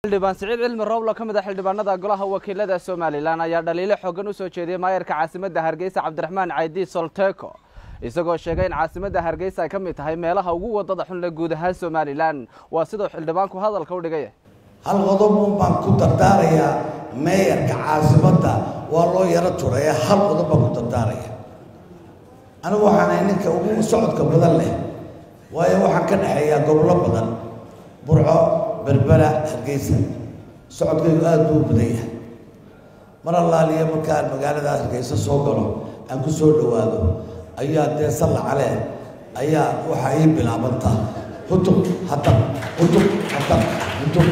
xildhibaan siciid cilmi rowlo ka mid a xildhibaanada golaha wakiilada somalilan ayaa dhaliilo xoogan u soo jeediyey maayarka caasimadda hargeysa cabdiraxmaan caydi solteko isagoo sheegay in caasimadda hargeysa ay ka mid tahay meelaha ugu wadada xun le guud ahaan somalilan waa siduu xildhibaanku hadalka u dhigay hal qodob un baan ku dardaarayaa meeyarka caasimadda waa loo yaro turaya hal qodob baan ku dardaaraya anigu waxaan ahay ninka ugu socodka badan leh waayo waxaan ka dhexeeyaa gobollo badan burco berbera hargeysa socodkaygu aada buu badan yahay mar allaaliya markaan magaalada hargeysa soo galo aan ku soo dhowaado ayaa dee salla calee ayaa waxaa ii bilaabantaa hutub hatab hutub hatab hutub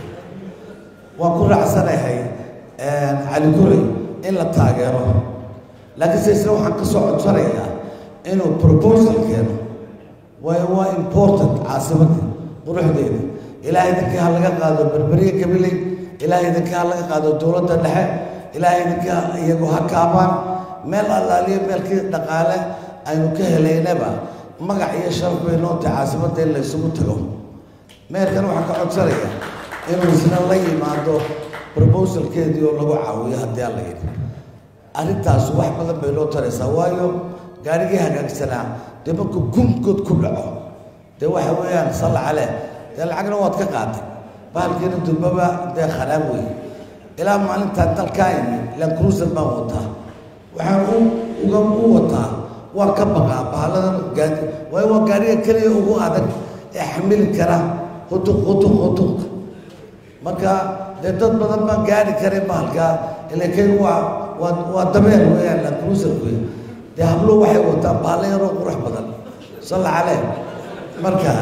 waan ku raacsanahay cali guray in la taageero laakiinse isna waxaan ka soo codsanayaa inuu proposal keeno waayo waa important caasimadda quruxdeeda ilaahay idinkii ha laga qaado berberiye gabiley ilaahay idinkii ha laga qaado dowladda dhexe ilaahay idinkii iyagu ha kaabaan meel allaaliyo meelkii dhaqaale aynu ka helaynaba magac iyo sharaf bay noo tahay caasimadda in la isugu tago meerkan waxaan ka codsanaya inuu isna la yimaado proposalkeedii oo lagu caawiyo haddii alla yidhi arrintaas wax badan bay noo taraysaa waayo gaarigii hagaagsanaa dee markuu gumkood ku dhaco dee waxa weeyaan salla caleh dee lacagna waad ka qaatay bahalkiina durbaba dee kharaab wey ilaa maalintaan dalkaa imi ilaan cruiser baan wataa waxaan u uga u wataa waa ka baqaa bahaladan gaadi waayo waa gaariga keliya ugu adag ee xamili kara hutuq hutuq hutuq marka dee dad badan baan gaari karay bahalkaa ila kaygu waa waa waa dabeer weeyaan la cruiser wey dee habluhu waxay wataan bahalla yaroo qurux badan salla caleh marka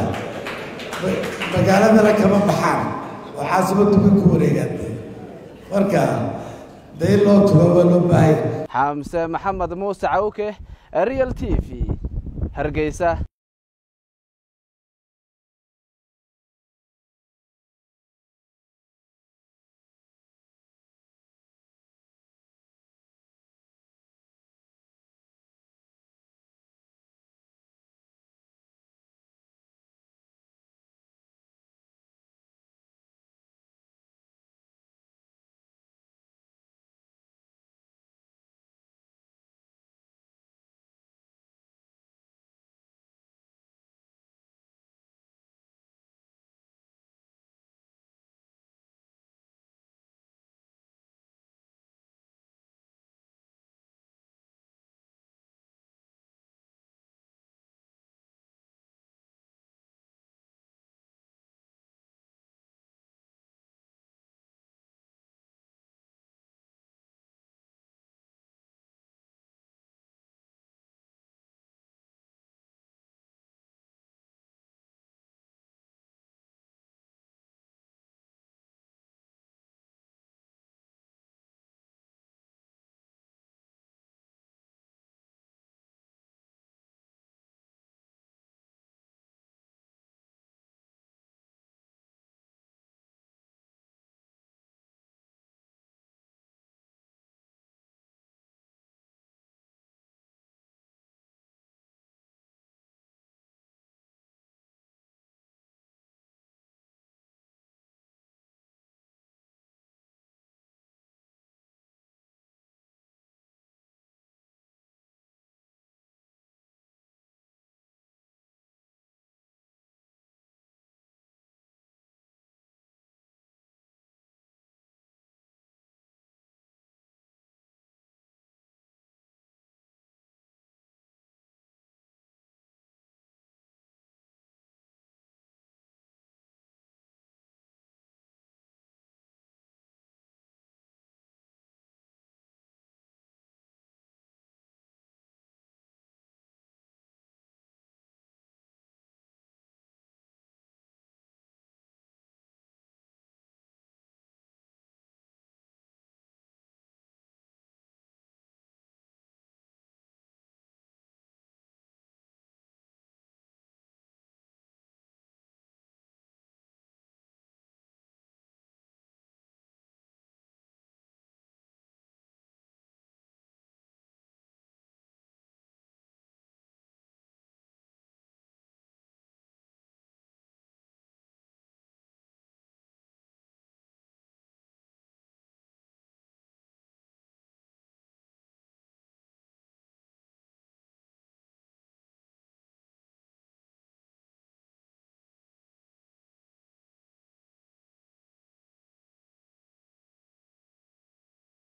magaaladana kama baxaan oo caasimaddu bay ku wareegaan marka dee in loo tugo waa loo baahaya xamse maxamed muuse cawke real t v hargeysa